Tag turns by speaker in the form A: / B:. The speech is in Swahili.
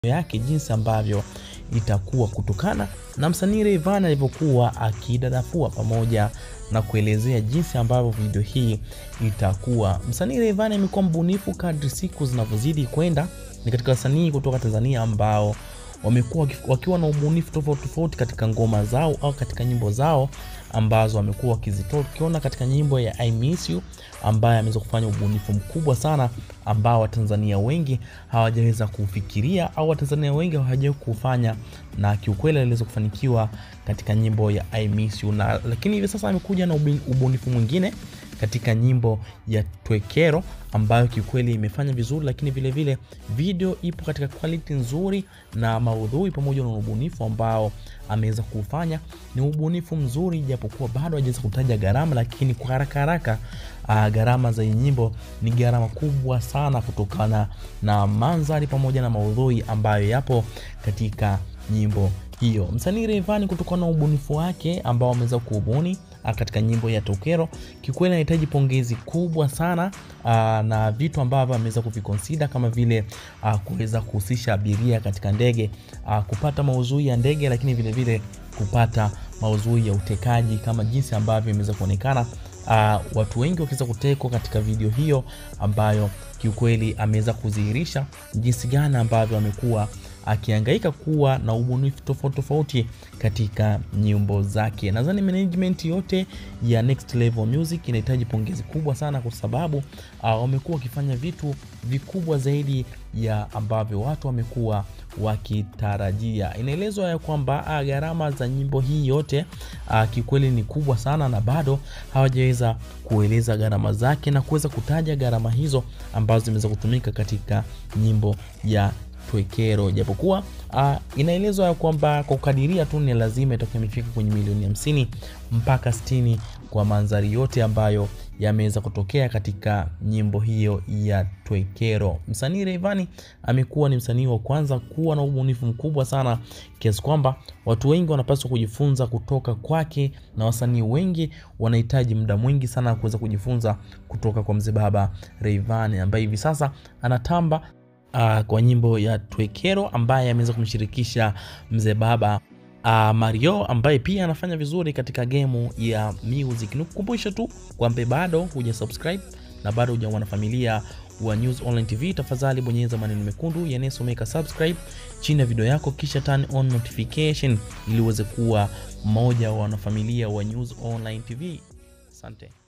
A: yake jinsi ambavyo itakuwa kutokana na msanii Rayvanny alivyokuwa akidadafua pamoja na kuelezea jinsi ambavyo video hii itakuwa. Msanii Rayvanny amekuwa mbunifu kadri siku zinavyozidi kwenda. Ni katika wasanii kutoka Tanzania ambao wamekuwa wakiwa na ubunifu tofauti tofauti katika ngoma zao au katika nyimbo zao ambazo wamekuwa wakizitoa. Tukiona katika nyimbo ya I Miss You ambaye ameweza kufanya ubunifu mkubwa sana ambao Watanzania wengi hawajaweza kufikiria au Watanzania wengi hawajawahi kufanya, na kiukweli aliweza kufanikiwa katika nyimbo ya I Miss You na, lakini hivi sasa amekuja na ubunifu mwingine katika nyimbo ya Twekero ambayo kiukweli imefanya vizuri, lakini vile vile video ipo katika quality nzuri na maudhui pamoja na ubunifu ambao ameweza kufanya ni ubunifu mzuri, japokuwa bado hajaweza kutaja gharama, lakini kwa haraka haraka uh, gharama za nyimbo ni gharama kubwa sana kutokana na mandhari pamoja na maudhui ambayo yapo katika nyimbo hiyo. Msanii Rayvanny kutokana na ubunifu wake ambao ameweza kuubuni katika nyimbo ya Tokero, kikweli anahitaji pongezi kubwa sana aa, na vitu ambavyo ameweza kuvikonsida kama vile kuweza kuhusisha abiria katika ndege, aa, kupata maudhui ya ndege, lakini vile vile kupata maudhui ya utekaji kama jinsi ambavyo imeweza kuonekana. Uh, watu wengi wakiweza kutekwa katika video hiyo ambayo kiukweli ameweza kudhihirisha jinsi gani ambavyo amekuwa akihangaika kuwa na ubunifu tofauti tofauti katika nyimbo zake. Nadhani management yote ya Next Level Music inahitaji pongezi kubwa sana, kwa sababu uh, wamekuwa wakifanya vitu vikubwa zaidi ya ambavyo watu wamekuwa wakitarajia. Inaelezwa ya kwamba gharama za nyimbo hii yote uh, kikweli ni kubwa sana, na bado hawajaweza kueleza gharama zake na kuweza kutaja gharama hizo ambazo zimeweza kutumika katika nyimbo ya Twekero, japokuwa uh, inaelezwa ya kwamba kwa kukadiria tu ni lazima itakuwa imefika kwenye milioni hamsini mpaka sitini kwa mandhari yote ambayo yameweza kutokea katika nyimbo hiyo ya Twekero. Msanii Rayvanny amekuwa ni msanii wa kwanza kuwa na ubunifu mkubwa sana kiasi kwamba watu wengi wanapaswa kujifunza kutoka kwake, na wasanii wengi wanahitaji muda mwingi sana kuweza kujifunza kutoka kwa mzee baba Rayvanny ambaye hivi sasa anatamba Uh, kwa nyimbo ya Twekero ambaye ameweza kumshirikisha mzee baba uh, Mario ambaye pia anafanya vizuri katika gemu ya music. Nikukumbusha tu kwamba bado huja subscribe na bado huja wanafamilia wa News Online TV, tafadhali bonyeza maneno mekundu yanayosomeka subscribe chini ya video yako, kisha turn on notification ili uweze kuwa mmoja wa wanafamilia wa News Online TV. Asante.